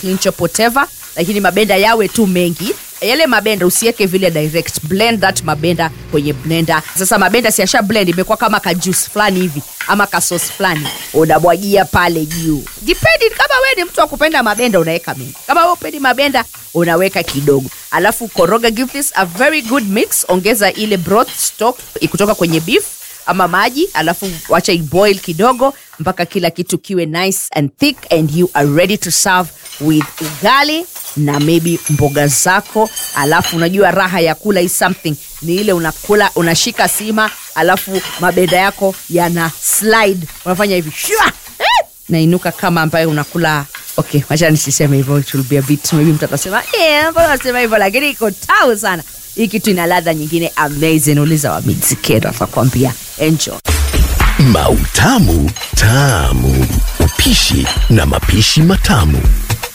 clean chop whatever lakini mabenda yawe tu mengi yale mabenda usiweke vile direct blend that mabenda kwenye blender sasa mabenda siasha blend imekuwa kama ka juice fulani hivi ama ka sauce fulani unabwagia pale juu depending kama wewe ni mtu wa kupenda mabenda unaweka mengi kama wewe upendi mabenda unaweka kidogo alafu koroga give this a very good mix ongeza ile broth stock kutoka kwenye beef ama maji alafu wacha iboil kidogo mpaka kila kitu kiwe nice and thick and you are ready to serve with ugali na maybe mboga zako alafu unajua raha ya kula is something ni ile unakula unashika sima alafu mabenda yako yana slide unafanya hivi shua eh, nainuka kama ambayo unakula okay wacha nisiseme hivyo it will be a bit maybe mtu atasema eh, mbona unasema hivyo lakini iko tamu sana hii kitu ina ladha nyingine amazing uliza wa mizikero atakwambia enjoy Mautamu Tamu. Upishi na mapishi matamu.